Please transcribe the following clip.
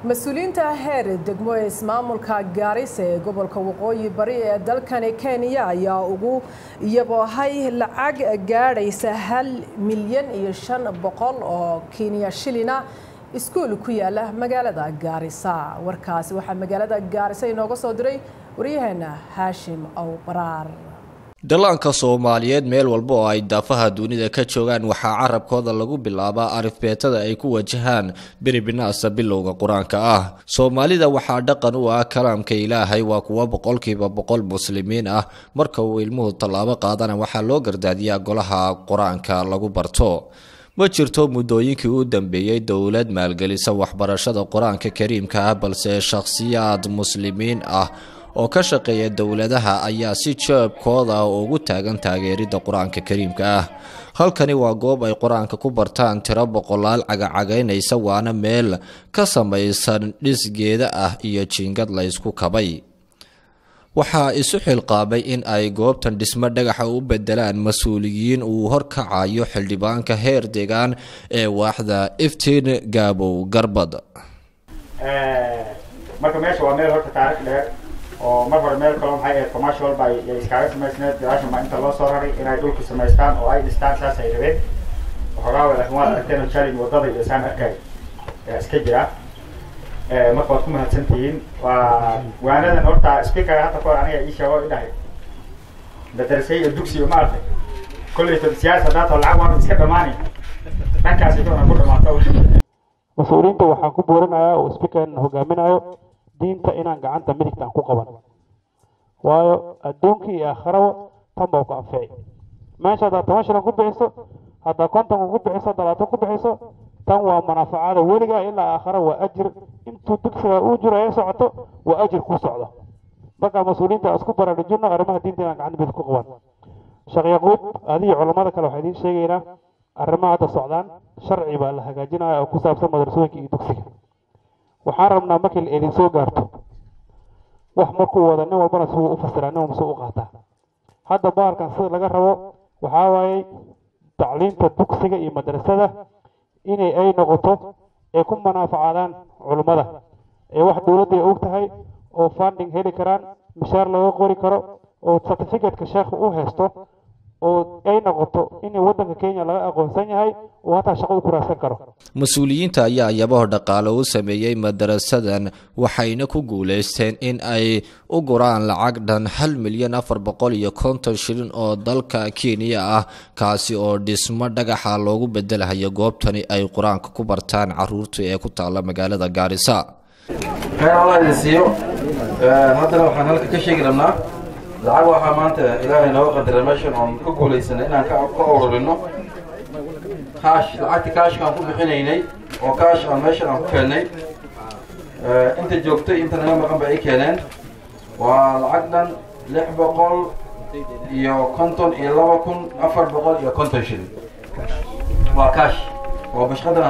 mas-uuliyiinta heer degmo ee ismaamulka gaarisa ee gobolka waqooyi bari ee dalkani kenya ayaa ugu iyaboohay lacag gaadhaysa hal milyan iyo shan boqol oo kenya shilina iskuul ku yaala magaalada gaarisa warkaasi waxaa magaalada gaarisa inooga soo diray waryaheena haashim awbaraar dhallaanka soomaaliyeed meel walba oo ay daafaha dunida ka joogaan waxaa carabkooda lagu bilaabaa arifbeetada ay ku wajahaan biribinaasa bilowga qur-aanka ah soomaalida waxaa dhaqan u ah kalaamka ilaahay waa kuwo boqolkiiba boqol muslimiin ah marka uu ilmuhu tallaabo qaadana waxaa loo gardaadiyaa golaha qur-aanka lagu barto ma jirto muddooyinkii u dambeeyey dowlad maalgelisa waxbarashada qur-aanka kariimka ah balse shakhsiyaad muslimiin ah oo ka shaqeeya dowladaha ayaa si jeebkooda ugu taagan taageeridda qur-aanka kariimka ah halkani waa goob ay qur-aanka ku bartaan tiro boqolaal cagacagaynaysa waana meel ka samaysan dhisgeeda ah iyo jiingad la ysku kabay waxaa isu xilqaabay in ay goobtan dhismo dhagaxa u bedelaan mas-uuliyiin uu horkacayo xildhibaanka heer deegaan ee waaxda iftiin gaabow garbad marka meesha waa meel horta taarikh dheer oo mar hore meel kaloo maxay ahayd commercial ba yay iskaaga samaysneed gadaashan baa inta loo soo raray inay dhulka samaystaan oo ay dhistaan saas ay rabeen waxoogaa wa laakiin waad aragteen oo challenge wadada iyo saan arkay ayaa iska jira marka waad ku mahadsan tihiin waa waanadan horta speakerga hadda kahor aniga ii sheego idhahay madrasay iyo dugsi iyo maaragtay kolleyto siyaasa haddaatoo lacag waan iska dhamaani dhankaas idoona ku dhamaato mas-uuliyiinta waxaan ku boorinayaa oo speakerna hogaaminayo diinta inaan gacanta midigta aan ku qaban waayo adduunkii iyo aakharaba tan baa ku anfici meesha haddaad toban shilan ku bixiso haddaad konton ku bixiso dalaatan ku bixiso tan waa manaafacaada weligaa ilaa aakhara waa ajir intuu dugsiga uu jiro ee socoto waa ajir ku socdo marka mas-uuliyiinta isku baraarujino arrimaha diinta inaan gacanta midig ku qaban sheekh yaquub adiyo culammada kale waxaa idiin sheegaynaa arrimaha hadda socdaan sharci baa la hagaajinaya oo ku saabsan madrasooyinka iyo dugsiga waxaan rabnaa markii la idin soo gaarto wax markuu wada nin walbana si uu u fasiraa nin walba si u qaataa hadda bahalkan sida laga rabo waxaa waayey tacliinta dugsiga iyo madrasada inay ay noqoto ay ku manaafacaadaan culummada ee wax dowladda ay og tahay oo funding heli karaan mishaar laga qori karo oo certificateka sheekha u haysto oo ay noqoto in waddanka kenya laga aqoonsan yahay oo hataa shaqo u kuraadsan karo mas-uuliyiinta ayaa yabaho dhaqaale u sameeyey madarasadan waxayna ku guulaysteen in ay u guraan lacag dhan hal milyan afar boqol iyo konton shilin oo dalka kenya ah kaasi oo dhismo dhagaxa loogu bedelahayo goobtani ay qur-aanka ku bartaan caruurta ee ku taala magaalada gaarisa khayr allah idin siiyo haddana waxaan halka ka sheegi rabnaa lacag waxaa maanta ilaahay nooga qadara meeshan oon ka guulaysanay inaan ka ururino kaash lacagta kaashkaan ku bixinaynay oo kaash aan meeshan aan ku keennay inta joogtay inta naga maqan ba ay keeneen waa lacag dhan lix boqol iyo konton iyo laba kun afar boqol iyo konton shilin waa kaash waa bashqadan